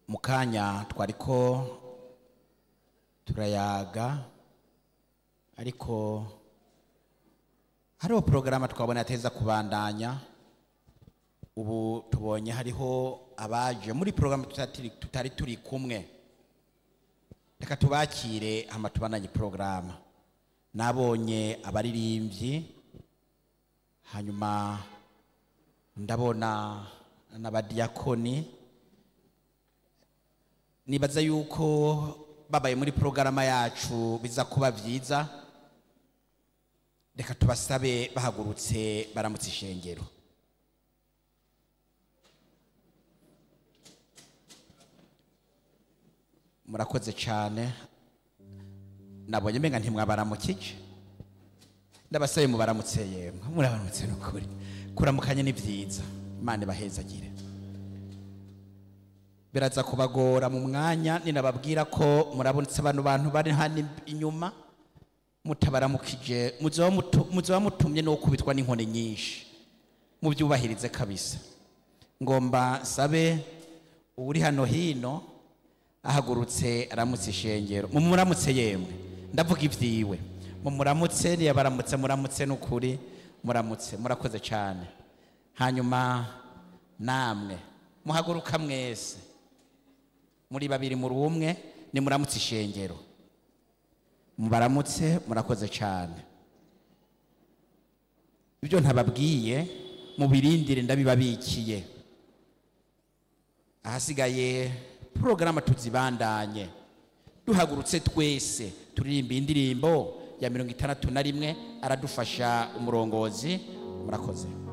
mu kanya twariko turayaga ariko hariho porogaramu twabona yateza kubandanya ubu tubonye hariho abaje muri porogaramu tutatiri- tutari turi kumwe reka tubakire hama tubandanye porogaramu nabonye abaririmbyi hanyuma ndabona n'abadiyakoni nibaza yuko babaye muri porogaramu yacu biza kuba byiza reka tubasabe bahagurutse baramutse ishengero murakoze cyane nabonye mbenga ntimwabaramukije ndabasabe mubaramutse yemwe murabaramutse n'ukuri kuramukanya ni byiza imana ibahezagire biraza kubagora mu mwanya ninababwira ko murabonetse abantu bantu bari hano inyuma mutabaramukije muzoba mutu- muzoba mutumye no kubitwa n'inkoni nyinshi mubyubahirize kabisa ngomba sabe uri hano hino ahagurutse aramutse ishengero mumuramutse yemwe ndavuga ibyiwe mumuramutse niyabaramutse muramutse n'ukuri muramutse murakoze cyane hanyuma namwe muhaguruka mwese muri babiri muri umwe nimuramutse ishengero mubaramutse murakoze cyane ibyo ntababwiye mubirindire ndabibabikiye ahasigaye porogaramu tuzibandanye duhagurutse twese turirimba indirimbo ya mirongo itandatu na rimwe aradufasha umurongozi murakoze